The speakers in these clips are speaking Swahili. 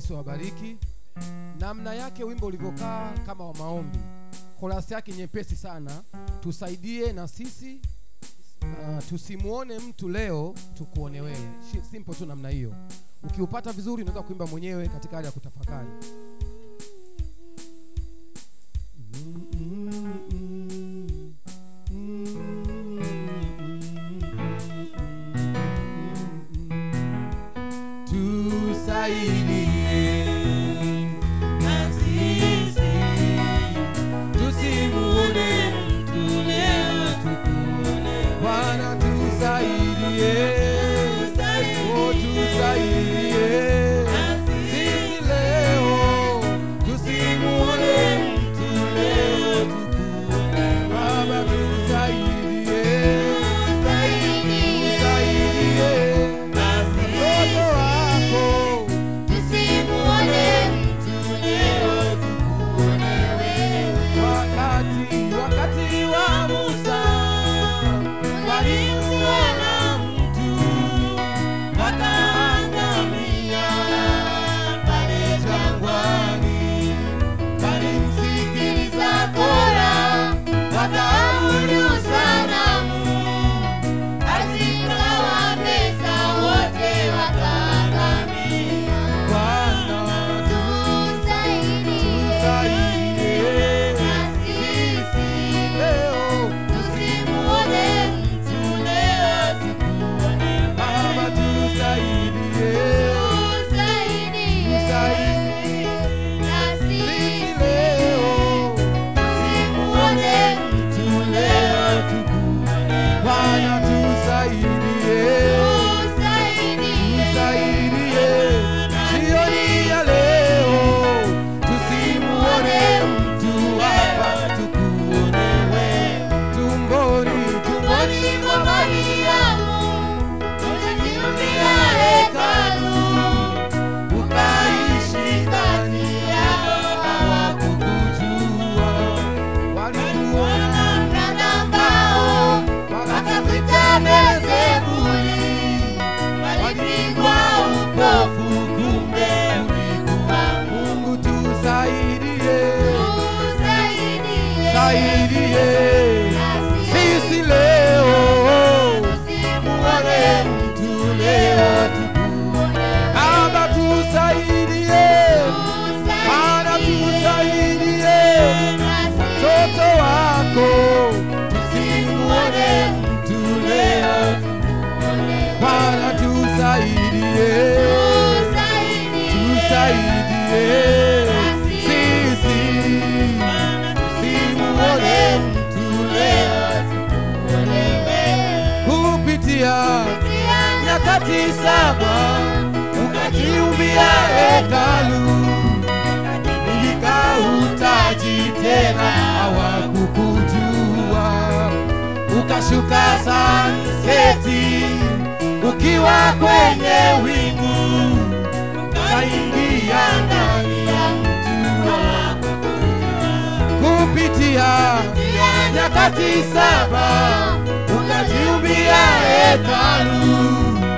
Yesu awabariki. Namna yake wimbo ulivyokaa kama wa maombi, korasi yake nyepesi sana. Tusaidie na sisi uh, tusimuone mtu leo, tukuone wewe. Shi- Simple tu namna hiyo. Ukiupata vizuri, unaweza kuimba mwenyewe katika hali ya kutafakari. Tusaidie na sisi tusimuone mtu leo, tukuone Bwana tusaidie, oh tusaidie, sisi leo tusimuone mtu leo, Baba tusaidie, tusaidie, mtoto wako wakati wakati wa Musa walimuona mtu wakaangamia pale jangwani, walimsikiliza Kora wakaabudu sanamu, azikawameza wote wakaangamia. Bwana tusaidie sisi leo Baba tusaidie, tusaidie sisi leo, simuone mtu leo tukuone. Bwana tusaidie, tusaidie jioni ya leo, tusimuone mtu hapa, tukuone wewe tumboni, tumboni mwa Mariamu ukaishi ndani yao, hawakukujua walikuona mbao, wakakuita Beelzebuli, walipigwa upofu, kumbe ulikuwa Mungu. Tusaidie, saidie sisi leo, muone mtu leo tukuone. Baba tusaidie, Bwana tusaidie, mtoto wako tusimuone mtu leo. Bwana tusaidie, tusaidie sisi tusimuone mtu leo kupitia nyakati saba ukajiumbia hekalu nikautaji tena hawakukujua ukashuka sanseti ukiwa kwenye wingu ukaingia ndani ya mtu kupitia nyakati saba ukajiumbia hekalu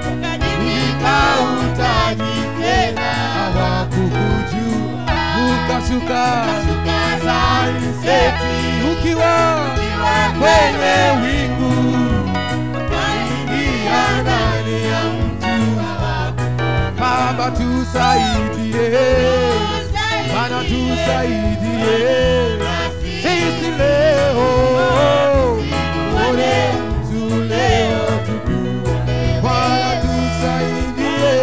nikautaji tena hawakukujua ukashuka sanseti ukiwa kwenye wingu ukaingia ndani ya mtu Baba tusaidie, Bwana tusaidie, sisi leo uone mtu leo tukue. Bwana tusaidie,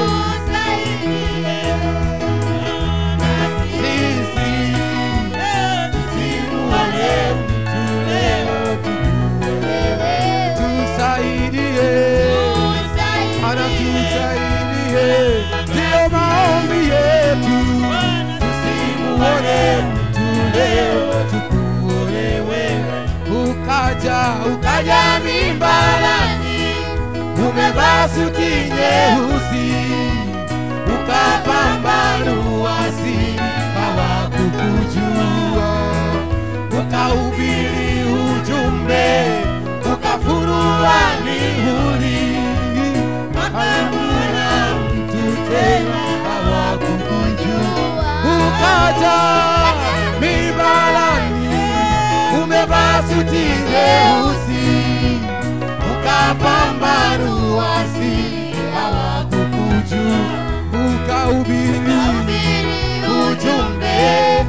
sisi tusimuone mtu leo tukue. Tusaidie, Bwana tusaidie, ndio maombi yetu, tusimuone mtu leo tukuone wewe. Ukaja ukaja mimbarani, umevaa suti nyeusi, ukapambanua siri, hawakukujua, ukahubiri ujumbe, ukafunua mihuri, hakuna mtu tena hawakukujua hata mibalani umevaa suti nyeusi ukapambanua si hawakukuju ukahubiri ujumbe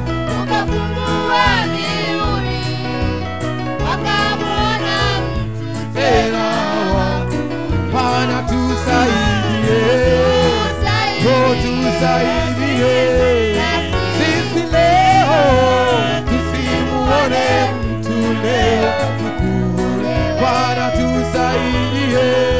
tena Bwana tusaidie, oh tusaidie sisi leo tusimuone mtu leo tukuone Bwana tusaidie